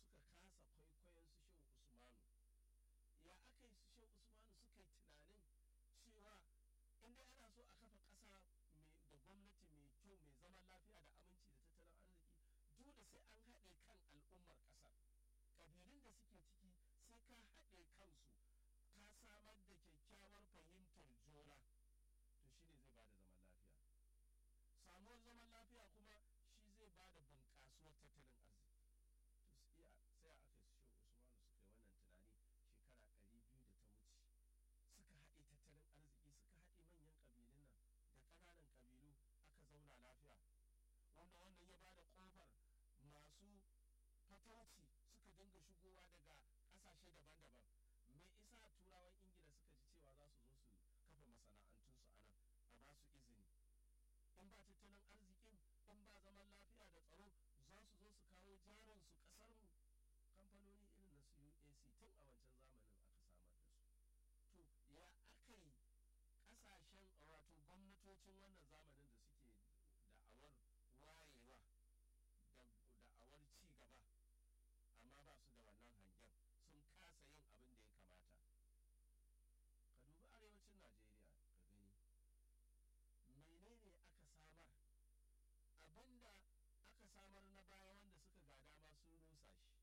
suka kasa kwaikwayon su shehu usmanu ya aka yi su shehu usmanu suka yi tunanin cewa inda ana so a kafa ƙasa da gwamnati mai kyau mai zaman lafiya da aminci da tattalin arziki dole sai an haɗe kan al'ummar ƙasar ƙabilun da suke ciki sai ka haɗe kansu ka samar da kyakkyawar fahimtar juna to shine zai bada zaman lafiya samuwar zaman lafiya kuma shi zai bada bunƙasuwar tattalin arziki to sai a aka shi usmanu suka yi wannan tunani shekara ɗari biyu da ta wuce suka haɗe tattalin arziki suka haɗe manyan ƙabilun nan da ƙananan ƙabilu aka zauna lafiya wanda wannan ya bada ƙofar masu fatauci suka dinga shigowa daga ƙasashe daban-daban mai isa turawan ingila suka ji cewa za su zo su kafa masana'antunsu a nan a ba su izini in ba tattalin arzikin in ba zaman lafiya da tsaro za su zo su kawo jarin su kasar mu kamfanoni irin na su UAC tun a wancan zamanin aka samar da su to ya aka yi kasashen wato gwamnatocin wannan zamanin da suke da'awar wayewa da da'awar ci gaba amma ba su da wannan hangen sun kasa yin abin da ya kamata ka dubi arewacin najeriya ka gani menene aka samar abinda aka samar na baya wanda suka ga dama sun rusa shi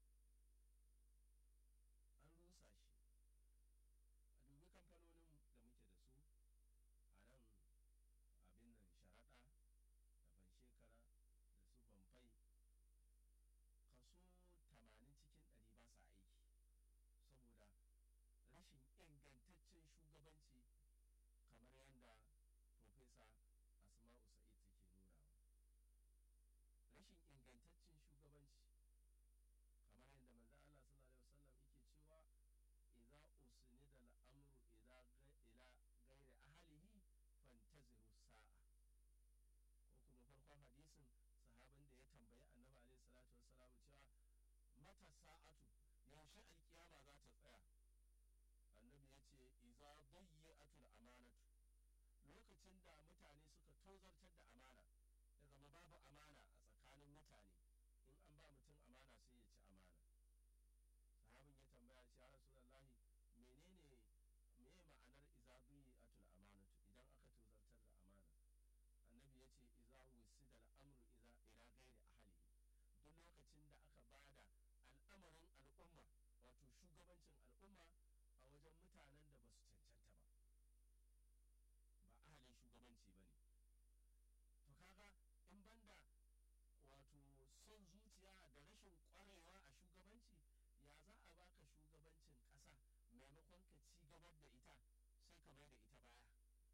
an rusa shi a dubi kamfanonin da muke da su a nan abin nan sharaɗa da ban shekara da su banfai kaso 80 cikin 100 ba sa aiki saboda rashin ingantaccen shugabanci kamar yadda profesa asma'u sa'id take nunawa rashin ingantaccen shugabanci kamar yadda manzo Allah sallallahu alaihi wasallam yake cewa idza usnida al-amru ila ghairi ahlihi fantaziru sa'a ko kuma farkon hadisin sahabin da ya tambayi annabi alaihi salatu wassalam cewa mata sa'atu yaushe alkiyama za ta tsaya annabi ya ce iza bayyatul amanatu lokacin da mutane suka tozartar da amana ya zama babu amana a tsakanin mutane in an ba mutum amana sai ya ci amana sahabin ya tambaya ce ya rasulullahi menene me ma'anar iza bayyatul amanatu idan aka tozartar da amana annabi ya ce iza wusida al'amru iza ila gairi ahlihi duk lokacin da aka bada al'amarin al'umma wato shugabancin al'umma a wajen mutanen da ba su cancanta ba ba ahalin shugabanci ba ne to kaga in banda wato son zuciya da rashin kwarewa a shugabanci ya za a baka shugabancin ƙasa maimakon ka ci gabar da ita sai ka mai da ita baya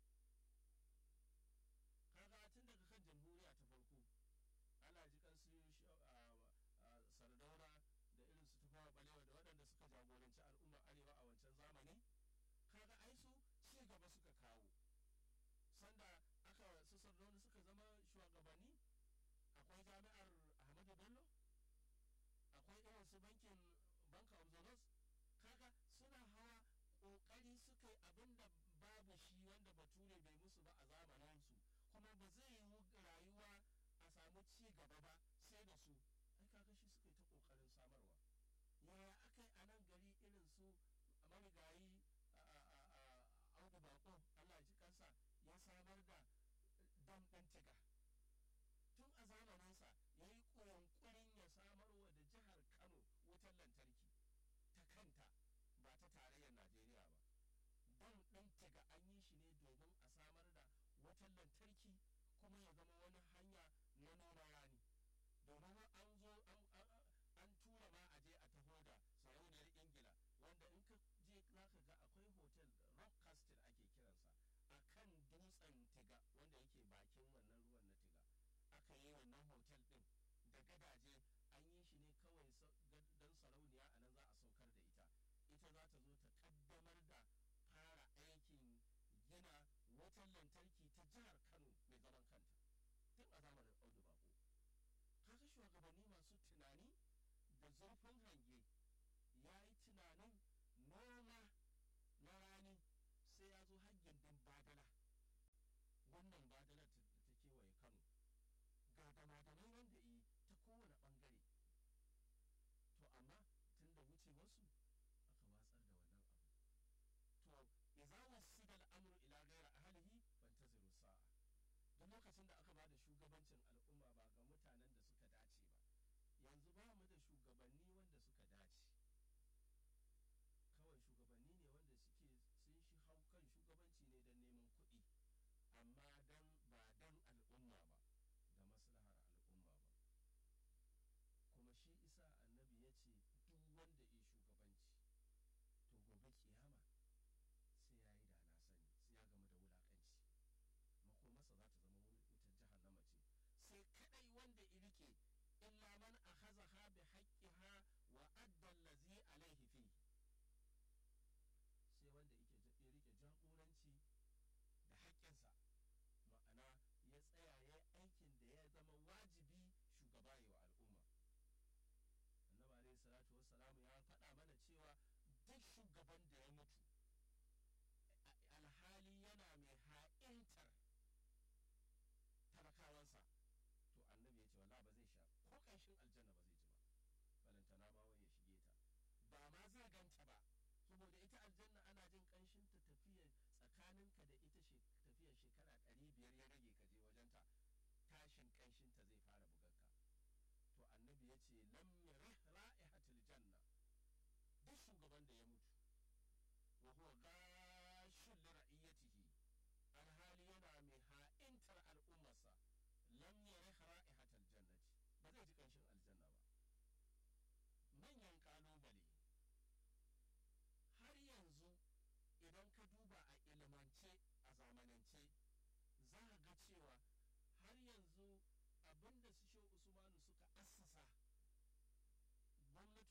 kaga tun daga kan jamhuriya ta farko ana ji kan su sardaura da irin su tafawa balewa da waɗanda suka jagoranci al'ummar arewa a wancan zamani kaga ai su ci gaba suka kawo sanda aka su sardauna suka zama shugabanni akwai jami'ar ahmadu bello akwai irin su bankin banka of the North kaga suna hawa kokari suka yi abin da babu shi wanda bature bai musu ba a zamaninsu kuma ba zai yi rayuwa a samu ci gaba ba sai da su ai kaga shi suka yi ta kokarin samarwa yaya aka yi a nan gari irin su marigayi audu bako allah ji kansa ya samar da dam ɗin tiga tun a zamaninsa ya yi ƙoƙarin ya samarwa da jihar kano wutar lantarki ta kanta ba ta tarayyar najeriya ba dam ɗin tiga an yi shi ne domin a samar da wutar lantarki kuma ya zama wani hanya na noma rani domin an zo an tura ma a je a taho da sarauniyar ingila wanda in ka je za ka ga akwai hotel rock castle ake kiransa a kan dutsen tiga wanda yake bakin wannan ruwan na tiga aka yi wannan hotel din da gadaje an yi shi ne kawai don sarauniya a nan za a saukar da ita ita za ta zo ta kaddamar da fara aikin gina wutar lantarki ta jihar kano mai zaman kanta tun a zamanin audu bako kaga shugabanni masu tunani da zurfin hange ya yi tunanin noma na rani sai ya zo hanyar din badala wannan badalar da ta kewaye kano ga damadanai wanda yi ta kowane bangare to amma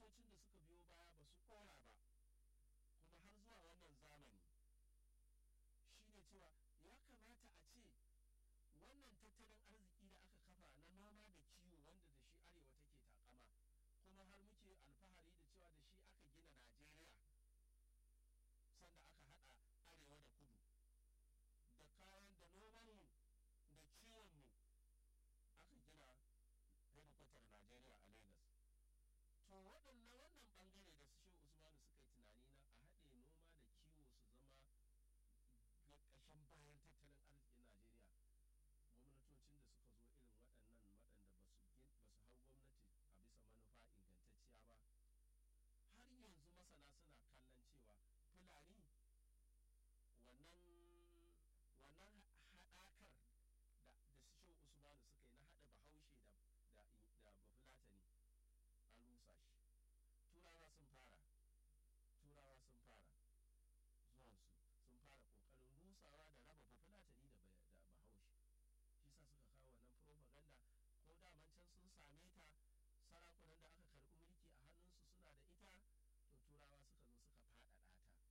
gwamnatocin da suka biyo baya ba su ɗora ba kuma har zuwa wannan zamani shine cewa ya kamata a ce wannan tattalin arziki da aka kafa na noma da kiwo wanda da shi arewa take takama kuma har muke alfahari da cewa da shi aka gina najeriya sanda aka hada arewa da kudu da kayan da nomanmu da kiwonmu aka gina hedikwatar najeriya a lagos to waɗannan wannan bangare da su shehu usmanu suka yi tunani na a haɗe noma da kiwo su zama ƙashin bayan tattalin arzikin najeriya gwamnatocin da suka zo irin waɗannan waɗanda ba su hau gwamnati a bisa manufa ingantacciya ba har yanzu masana suna kallon cewa fulani wannan wannan haɗakar da da su shehu usmanu suka yi na haɗa bahaushe da da da bafulatani an rusa shi turawa sun fara turawa sun fara zuwansu sun fara kokarin rusawa da raba bafulatani da bahaushe shi sa suka kawo wannan propaganda ko daman can sun same ta sarakunan da aka karbi mulki a hannunsu suna da ita to turawa suka zo suka faɗaɗa ta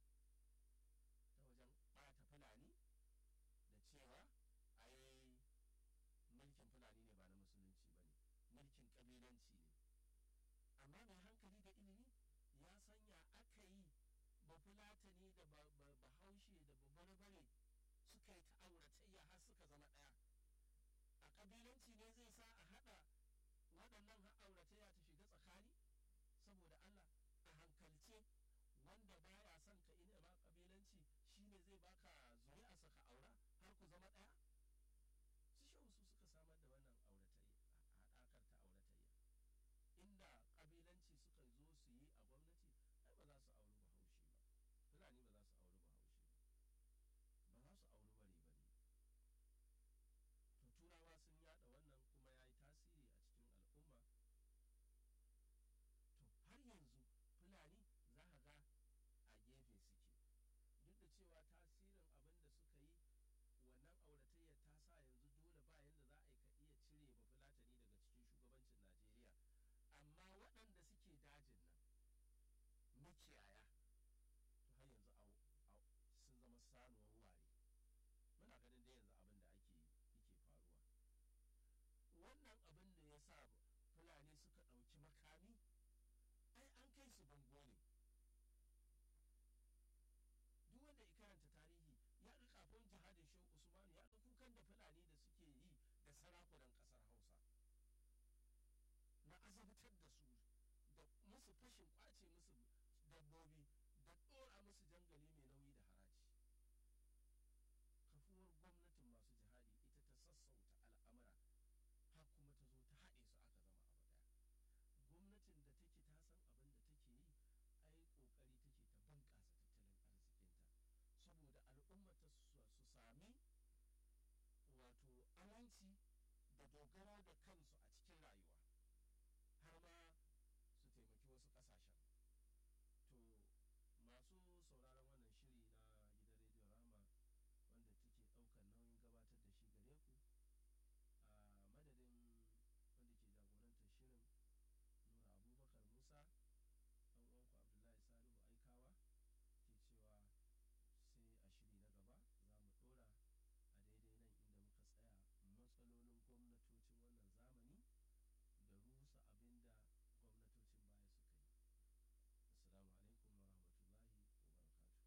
ta wajen ɓata fulani da cewa ai mulkin fulani ne ba na musulunci ba ne mulkin ƙabilanci ne amma mai hankali da ilimi ya sanya aka yi bafulatani da bahaushe da babarbare suka yi ta'auratayya har suka zama ɗaya a kabilanci ne zai sa a haɗa waɗannan auratayya ta shiga tsakani saboda Allah a hankalce wanda baya son ka ina ba kabilanci shine zai baka zuri'a saka aura har ku zama ɗaya su shehu su suka samar da wannan auratayya haɗakar ta auratayya inda kabilanci suka zo su yi a gwamnati ai ba za su auri bahaushe ba fulani ba za su auri bahaushe ba ba za su auri bare bare to turawa sun yada wannan kuma ya yi tasiri a cikin al'umma to har yanzu fulani za ka ga a gefe suke duk da cewa tasirin abin da suka yi wannan auratayya ta sa yanzu dole ba yadda za a yi ka iya cire ba fulatani daga cikin shugabancin najeriya amma waɗanda suke dajin nan makiyaya to har yanzu sun zama sanuwar ware muna ganin da yanzu abin da ake yake faruwa wannan abin da ya sa fulani suka ɗauki makami ai an kai su bango ne duk wanda ya karanta tarihi ya ga kafin jihadin shehu usmanu ya ga kukan da fulani da suke yi da sarakunan ƙasar hausa na azabtar da su da musu fashin kwace musu dabbobi